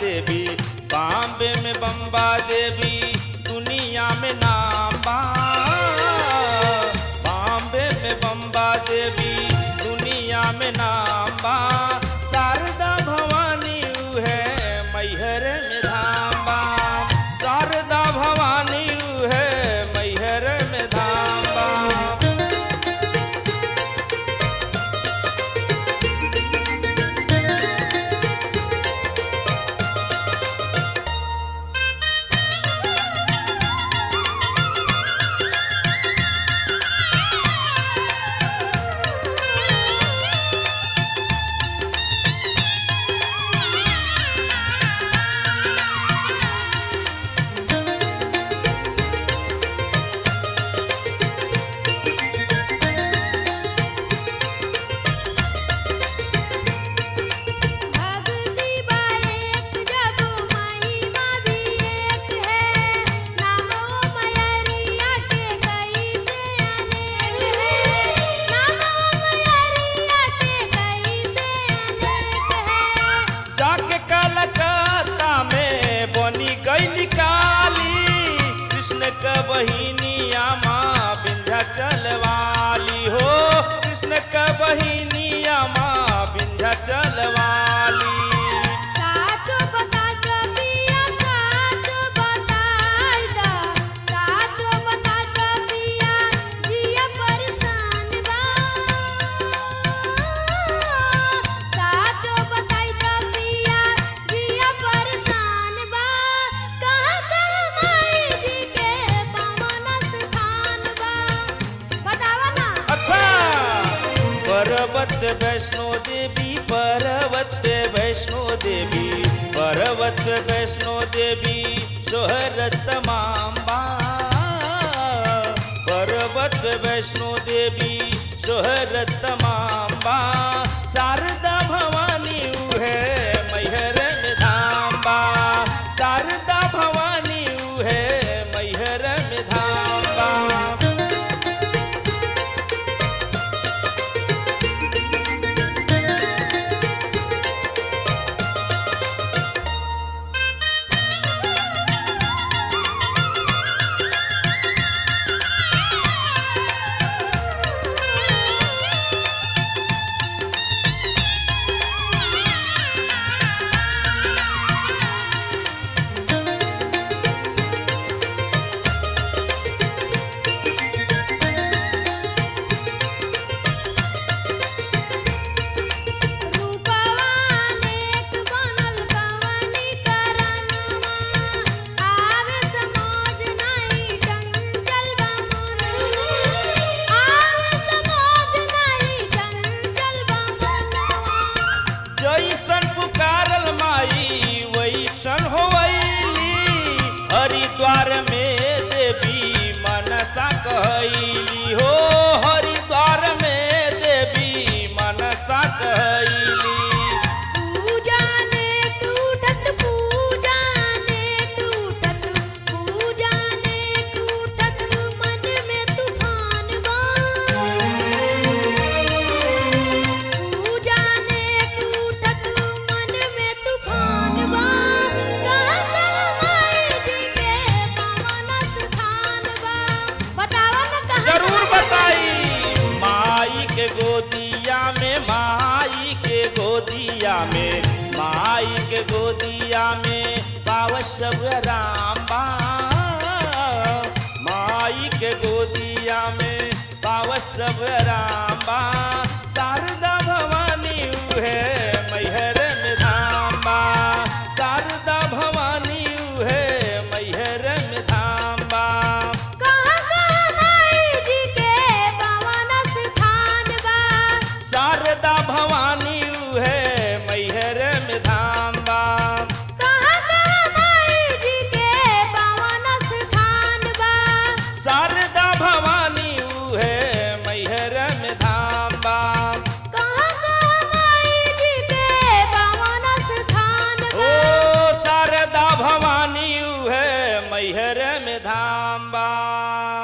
देवी बॉम्बे में बम्बा देवी दुनिया में नाम बा बॉम्बे में बम्बा देवी दुनिया में नाम बा शारदा भवानी ऊ है मैहर में धाम बा शारदा भवानी ऊ है मैहर में धाम बा भक्ति बा एक जब महिमा भी एक है नामो मयरिया के कैसे अनेक है नामो मयरिया के कैसे अनेक है जाके कलकत्ता में बनी गई काली कृष्ण क बहिनिया माँ विंध्याचल वाली हो कृष्ण क बहिनिया माँ विंध्याचल वाली साचो बता कबिया साचो बताई दा साचो बता कबिया जिया परेशान बा साचो बताई कबिया जिया परेशान बा कहाँ कहाँ माई जी के पावन स्थान बा बतावा ना अच्छा पर्वत वैष्णो देवी पर्वत वैष्णो देवी पर्वत वैष्णो देवी शोहरत माम्बा पर्वत वैष्णो देवी शोहरत माम्बा शारदा भवानी ऊ है मैहर में धाम्बा शारदा भवानी ऊ है मैहर में धाम्बा रूपवानेक बनल कवनी करनमा आवे समझ नहीं चंचल बमुनवा आवे समझ नहीं चंचल बमुनवा जैसन पुकारल माई वैसन होवैली हरिद्वार में देवी मनसा कहैली हो हरिद्वार में देवी मनसा कहैली पूजाने टूटत पूजाने टूटत पूजाने टूटत मन में तूफान बा पूजाने टूटत मन में तूफान बा कहाँ कहाँ माई जी के पावन स्थान बा बतावा ना कहाँ जरूर कहाँ बताई माई के गोदिया में माई के गोदिया में माई के गोदिया में पाव सब राम बा माई के गोदिया में पाव सब राम बा शारदा भवानी ऊ है मैहर में धाम बा शारदा भवानी ऊ है मैहर में धाम बा कहाँ कहाँ माई जी के पावन स्थान बा शारदा भवानी ऊ है मैहर में धाम बा कहाँ कहाँ माई जी के पावन स्थान बा शारदा भवानी ऊ है मैहर में धाम बा कहाँ कहाँ माई जी के पावन स्थान ओ बा शारदा भवानी ऊ है मैहर में धाम बा